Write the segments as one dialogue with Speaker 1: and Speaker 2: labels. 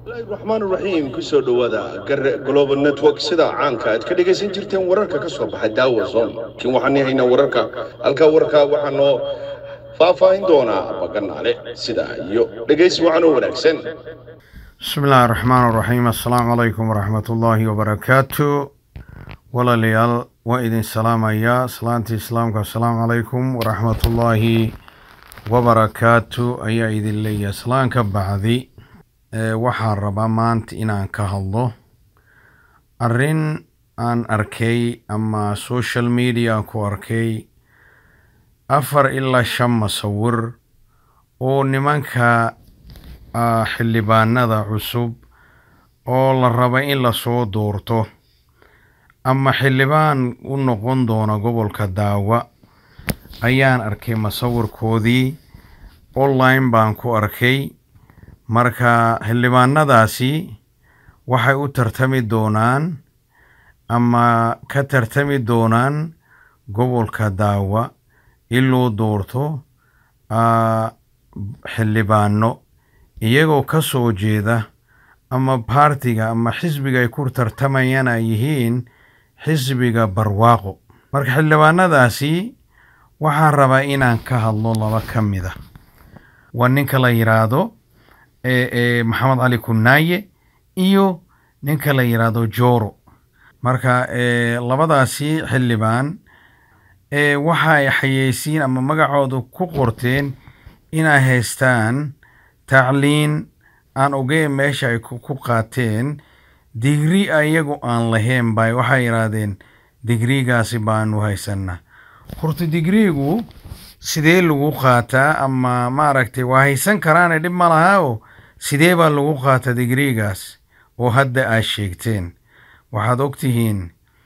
Speaker 1: raxmaan raxiim kusoo dhowaada gare global network sida caanka aad ka dhegaysan jirteen wararka ka soo baxay daawa zone laakiin waxaan haynaa wararka halkaa warkaa waxaa noo faahfaahin doonaa baganaale sida iyo dhegaysi wacan oo wanaagsan
Speaker 2: bismi illaahi raxmaan raxiim assalaamu calaykum waraxmat ullaahi wabarakaatu walaalayaal waa idin salaamayaa salaantii islaamka assalaamu calaykum waraxmatullaahi wabarakaatu ayaa idin leeyahay salaanka bacdi waxaan rabaa maanta inaan ka hadlo arrin aan arkay ama social media aan ku arkay afar ilaa shan masawir oo nimanka xildhibaanada cusub oo la raba in lasoo doorto ama xildhibaan u noqon doona gobolka daawa ayaan arkay masawirkoodii online baan ku arkay marka xildhibaanadaasi waxay u tartami doonaan ama ka tartami doonaan gobolka daawa in loo doorto xildhibaano iyagoo ka soo jeeda ama baartiga ama xisbiga ay ku tartamayaan ay yihiin xisbiga barwaaqo marka xildhibaanadaasi waxaan rabaa inaan ka hadlo laba ka mid a waa ninka la yidhaahdo maxamed cali kunaaye iyo ninka la yidhaahdo joro marka labadaasi xildhibaan waxa ay xayeysiin ama magacooda ku qorteen inay haystaan tacliin aan ogeyn meesha ay ku qaateen digri iyagu aan lahayn bay waxay yidhaahdeen digrigaasi baanu haysanaa horta digrigu sidee lagu qaataa ama maaragtay waa haysan karaane dhib ma laha o sidee baa lagu qaataa digrigaas oo hadda aad sheegteen waxaad ogtihiin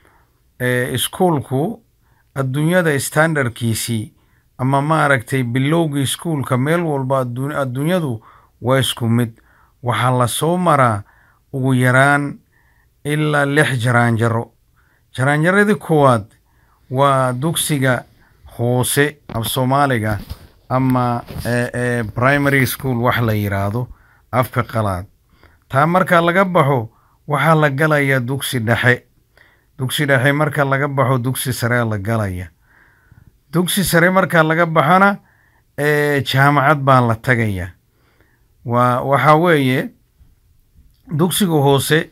Speaker 2: iskuolku adduunyada standardkiisii ama maaragtay bilowgii iskuolka meel walba adduunyadu waa isku mid waxaa lasoo maraa ugu yaraan ilaa lix jaraanjaro jaraanjaradii koowaad waa dugsiga hoose af soomaaliga ama primary school wax la yidhaahdo afka qalaad taa marka laga baxo waxaa la galayaa dugsi dhexe dugsi dhexe marka laga baxo dugsi sare la galaya dugsi sare marka laga baxona jaamacad baa la tagaya waa waxaa weeye dugsiga hoose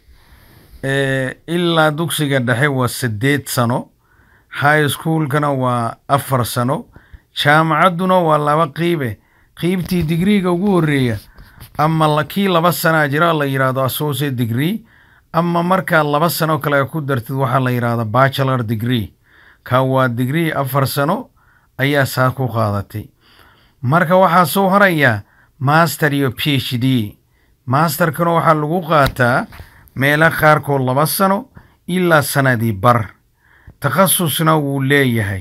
Speaker 2: ilaa dugsiga dhexe waa siddeed sano high schoolkana waa afar sano jaamacadduna waa laba qiibe qiibtii digriiga ugu horreeya ama kii laba sanaa jira la yidhaahdo associate degree ama markaa laba sano kale ku dartid waxaa la yidhahda bachelor degree ka waa degree afar sano ayaa saa ku qaadatay marka waxaa soo horayaa master iyo p h d masterkana waxaa lagu qaataa meelo qaarkood laba sano ilaa sanadii bar takhasusna wuu leeyahay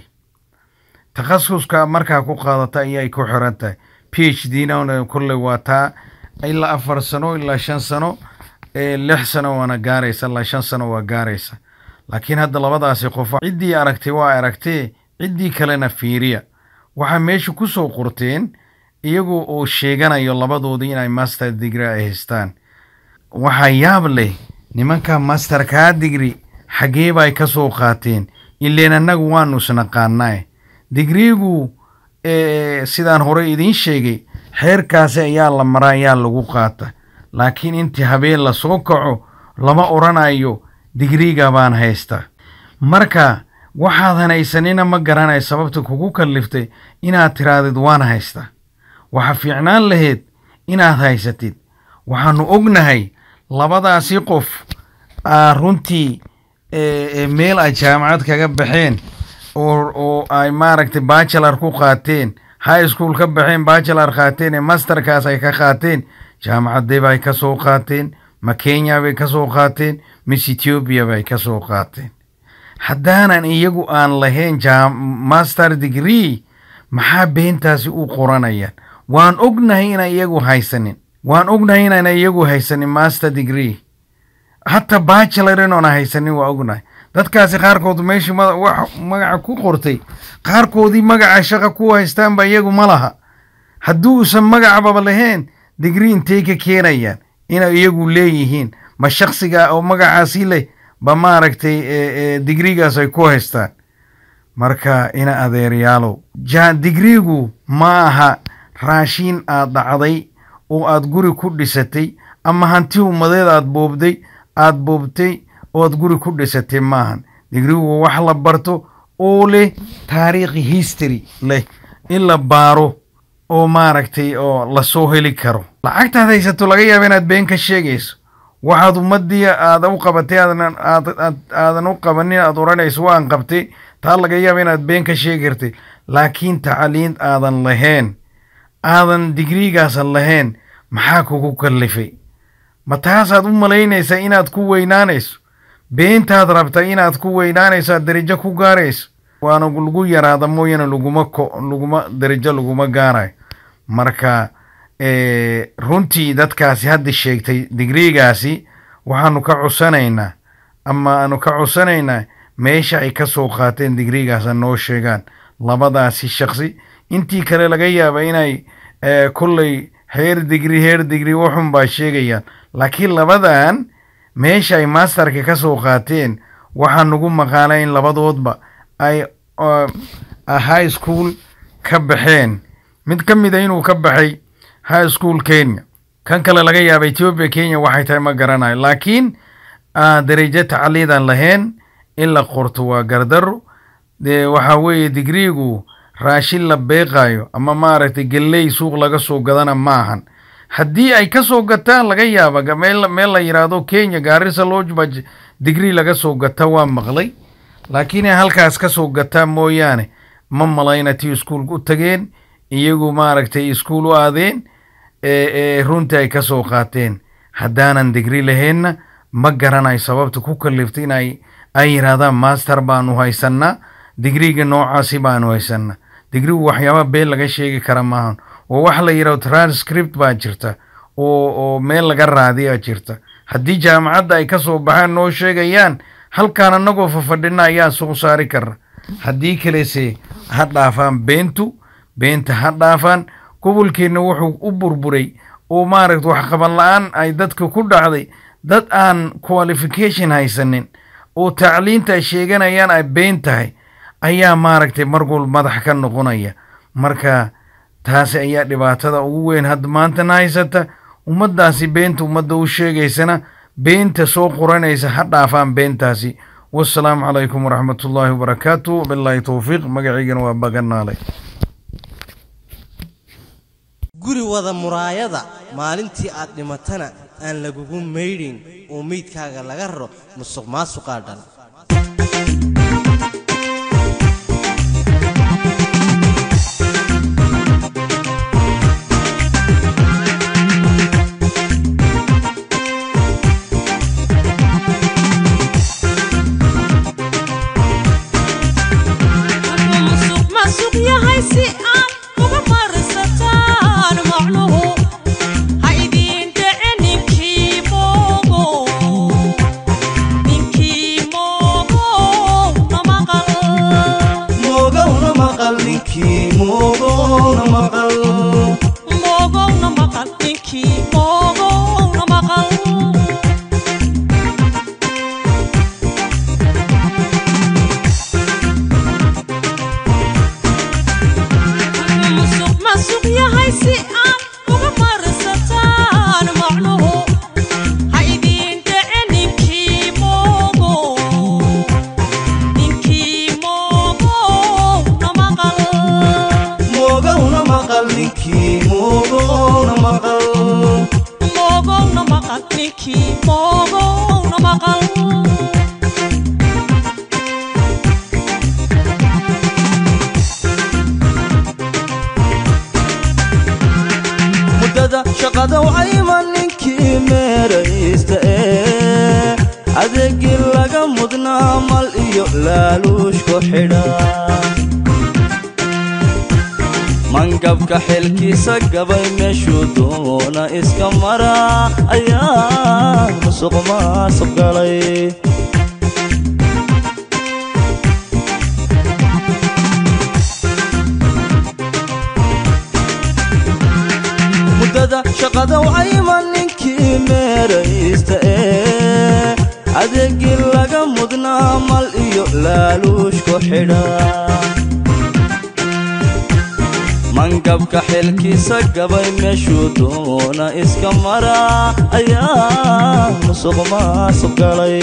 Speaker 2: takhasuska markaa ku qaadata ayay ku xiran tahay p h d na kolley waa taa ilaa afar sano ilaa shan sano lix sano waana gaaraysa ilaa shan sano waa gaaraysa laakiin hadda labadaasi qof ciddii aragtay waa aragtee ciddii kalena fiiriya waxaa meesha ku soo qorteen iyagoo oo sheeganayo labadoodii inay master digri ay haystaan waxaa yaab leh nimanka masterkaa digri xaggee bay ka soo qaateen ileen annagu waanu isnaqaanaa digriigu sidaan hore idiin sheegay xeerkaasi ayaa la maraa ayaa lagu qaata laakiin intii habeen lasoo kaco lama odhanayo digriiga baan haysta marka waxaadan haysanina ma garanay sababta kugu kalliftay inaad tiraadid waan haysta waxa fiicnaan lahayd inaad haysatid waxaanu ognahay labadaasi qof runtii meel ay jaamacad kaga baxeen oo ay maaragtay bachelor ku qaateen high school ka baxeen bachelor qaateen ee masterkaas ay ka qaateen jaamacadee bay ka soo qaateen ma kenya bay ka soo qaateen mis ethiopia bay ka soo qaateen haddaanan iyagu aan lahayn master degree maxaa beentaasi u qoranayaan waan ognahay inaan iyagu haysanin waan ognahay inaan iyagu haysanin master degree hataa bachelor inoona haysanin waa ognahay dadkaasi qaarkood meeshii magaca ku qortay qaarkoodii magaca shaqa ku haystaanba iyagu ma laha haddii uusan magacbaba lahayn digrii intay ka keenayaan inay iyagu leeyihiin ma shaksiga oo magacaasi leh ba maaragtay digrigaas ay ku haystaan marka ina adeeryaalow ja digrigu ma aha raashiin aad dhacday oo aad guri ku dhisatay ama hanti ummadeed aad boobday aad boobtay oo aad guri ku dhisatay maahan digrigu wax la barto oo leh taariikhi history leh in la baaro oo maaragtay oo lasoo heli karo lacagtaad haysato laga yaaba inaad been ka sheegayso waxaad ummadii aada u qabatay aadan u qabanin aad odhanayso waan qabtay taa laga yaaba inaad been ka sheegi kartay laakiin tacliin aadan lahayn aadan digriigaasan lahayn maxaa kugu kallifay ma taasaad u malaynaysaa inaad ku weynaanayso beentaad rabta inaad ku weynaanayso aad darajo ku gaarayso waana lagu yaraada mooyane laguma ko laguma darajo laguma gaarayo marka runtii dadkaasi hadda sheegtay digriigaasi waxaanu ka cusanaynaa ama aanu ka cusanaynaa meesha ay ka soo qaateen digriigaasa noo sheegaan labadaasi shaksi intii kale laga yaaba inay kolley heer digri heer digri waxun baa sheegayaan laakiin labadan meesha ay masterka ka soo qaateen waxaa nagu maqaala in labadoodba ay high school ka baxeen mid ka mida inuu ka baxay high school kenya kan kale laga yaaba ethiopia kenya waxay tahay ma garanayo laakiin darajo tacliidan lahayn in la qorto waa gardaro dee waxaa weeye digriigu raashin la beeqayo ama maaragtay gelley suuq laga soo gadana maahan haddii ay ka soo gataan laga yaaba meel meel la yidhaahdo kenya gaarisa lodge baa digrii laga soo gata waa maqlay laakiin ay halkaas ka soo gataa mooyaane ma malayna tii iskuulka u tageen iyagu maaragtay iskuul u aadeen runtii ay ka soo qaateen haddaanan digri lahaynna ma garanayo sababta ku kaliftay in ay ay yidhaahdaan master baanu haysannaa digriga noocaasi baanu haysannaa digrigu waxyaaba been laga sheegi kara maahan oo wax la yidhahdo transcript baa jirta oo oo meel laga raadiyaa jirta haddii jaamacadda ay ka soo baxaan noo sheegayaan halkaan annagoo fafadhina ayaan soo saari karna haddii kalese ha dhaafaan beentu beenta ha dhaafaan gobolkeenna wuxuu u burburay oo maaragta waxqaban la-aan ay dadka ku dhacday dad aan qualification haysanin oo tacliinta ay sheeganayaan ay been tahay ayaa maaragtay marwal madax ka noqonaya marka taasi ayaa dhibaatada ugu weyn hadda maantana haysata ummaddaasi beenta ummadda u sheegaysana beenta soo qoranaysa ha dhaafaan beentaasi wassalaamu calaykum waraxmatullaahi wabarakaatu bilaahi towfiiq magaciygana waa baganaale
Speaker 3: guri wada muraayada maalintii aad dhimatana aan lagugu maydhayn oo meydkaaga laga raro musuq maasuqaa dhala
Speaker 4: mangabka xilkiisa gabay meeshuu doona iska mara ayaa musuq maasuq galay muddada shaqada wayma ninkii meeraysta ee adeegii laga mudnaa mal iyo laaluushku xidha mangabka xilkiisa gabay meeshuu doona iska mara ayaa musuq maasuq galay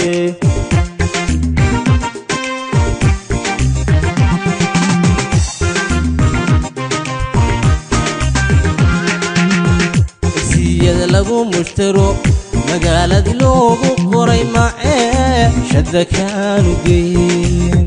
Speaker 3: siyada lagu mushtaro magaaladii loogu qoray macee shadda kaanu geyn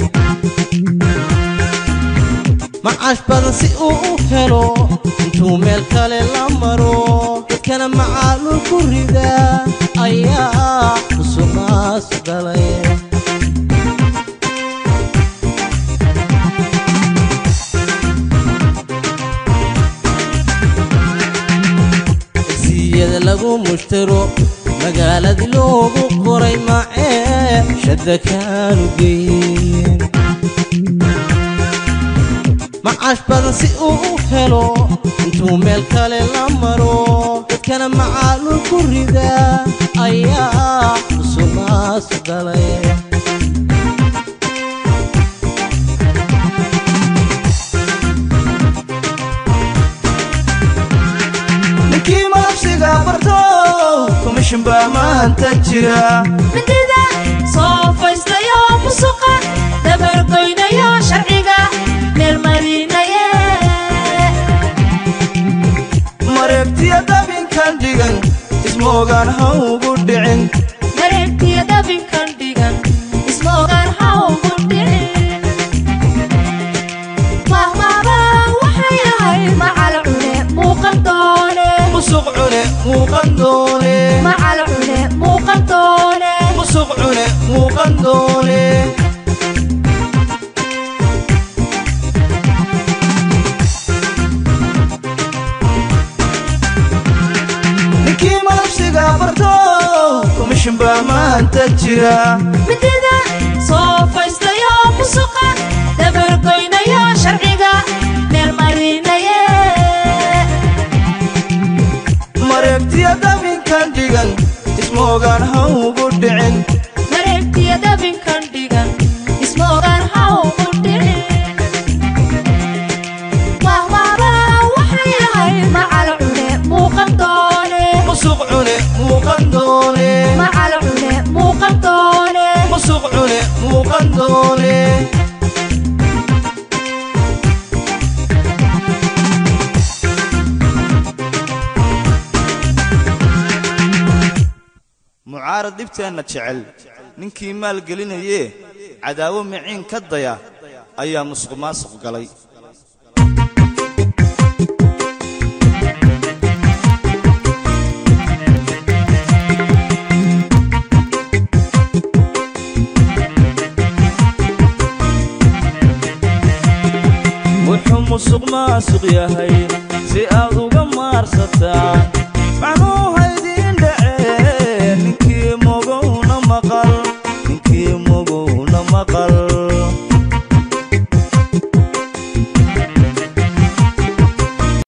Speaker 3: macaash badan si uu u helo intuu meel kale la maro dadkana macaalul ku rida ayaa musuqmaas galay siyada lagu mushtaro magaaladii loogu qoray macee shadda kaanu geyn macaash badan si uu u helo intuu meel kale la maro dadkana macaalul ku rida ayaa musuqmaas galay
Speaker 4: ninkii malabsiga barto komishin baa maanta jira
Speaker 5: midida soo faystayo musuqa dabargoynayo sharciga meelmarinaye
Speaker 4: mareegtiya dabinkan dhigan ismoogaan ha ugu dhicin
Speaker 5: mareegtiya dabinkan dhigan ismoogaan ha ugu dhicin mahmaaba waxay ahayd macal cune muuqan doone
Speaker 4: musuq cune muuqan doone
Speaker 5: macal cune muuqan doone
Speaker 4: musuq cune muuqan doone ninkii malabsiga barto komishin baa maanta jira
Speaker 5: midida soo faystayo musuqa dabargoynayo sharciga meelmarinaye
Speaker 4: mareegtiya dabinkan dhigan ismoogaan ha ugu dhicin
Speaker 5: mareegtiya dabinkan dhigan ismoogaan ha ugu dhicin mahmaaba waxay ahayd macal cune muuqan doone
Speaker 4: musuq cune muuqan doone
Speaker 5: macal cune muuqan doone
Speaker 4: musuq cune muuqan doone mucaarad dhibteenna jecel ninkii maalgelinayee cadaawo miciin ka daya ayaa musuq maasuq galay wuxuu musuq maasuq yahay si aad uga maarsataan